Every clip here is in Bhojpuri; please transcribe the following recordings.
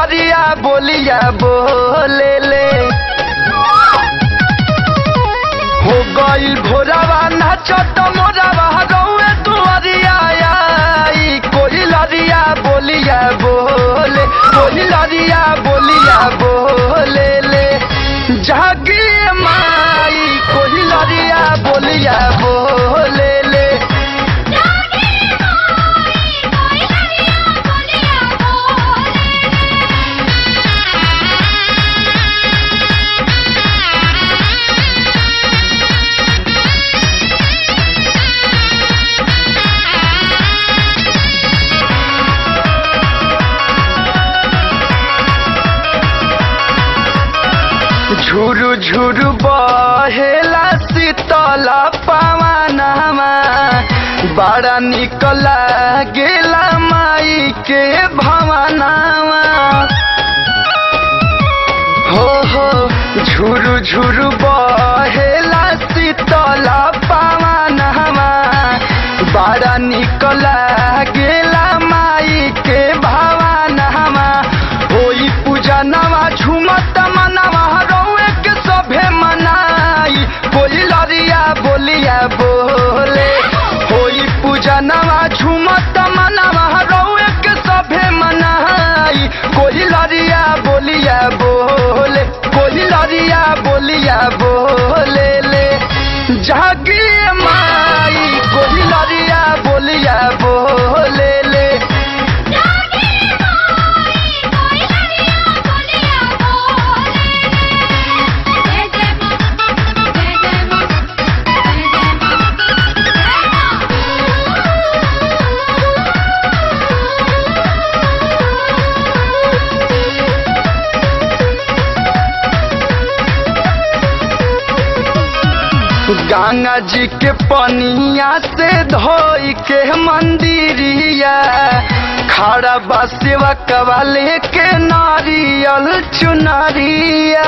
लरिया बोलिया बोले ले हो गइल भोरावा नाचत मोरावा गौए दुआरिया आई कोई लरिया बोलिया बोले कोई लरिया बोलिया बोले ले जागी माई कोई लरिया बोलिया बोले ले झुरु झुरु बहेला शीतला पवनमा बड़ा निकला गेला माई के भवनामा हो हो झुरु झुरु बहेला शीतला पवनमा बड़ा निकला गेला माई के भवनमा होई पूजा नवा झुमत मनवा रौए के सभे मनाई कोई लरिया बोलिया बोले होई पूजा नवा झुमत मनवा रौए के सभे मनाई कोई लरिया बोलिया बोले कोई लरिया बोलिया बोले ले जागी माई कोई लरिया बोलिया बोले ले गंगा जी के पनिया से धोई के मंदिरिया खड़ा बा सेवा कवाले के नारियल चुनरिया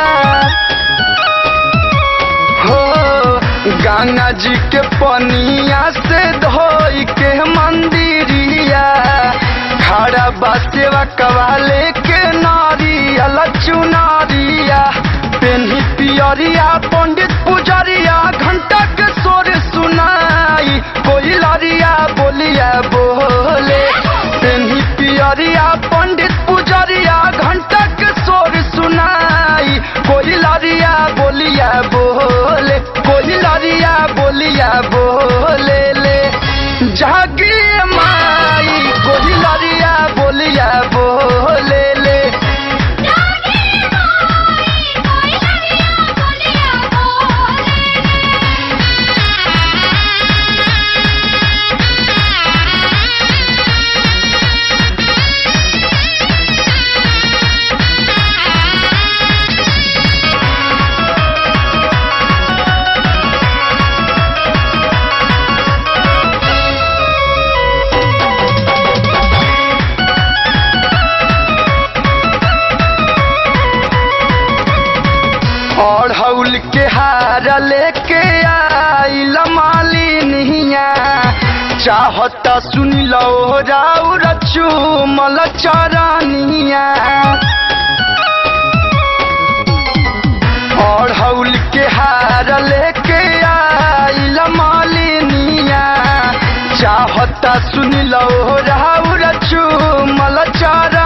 हो गंगा जी के पनिया से धोई के मंदिरिया खड़ा बा सेवा कवाले के नारियल चुनरिया पेन्ही पियरिया पंडित पुजरिया घंटा के सोर सुनाई कोई लरिया बोलिया बोले पेन्ही पियरिया पंडित पुजरिया घंटा के सोर सुनाई कोई लरिया बोलिया बोले कोई लरिया बोलिया बोले ले जागी माई कोई लरिया बोलिया बोले ले और हौल के हार लेके आइल मालिनिया चाहता सुन लो राउ रचू मल चरनिया और हौल के हार लेके आइल मालिनिया चाहता सुन लो राउ रचू मल चर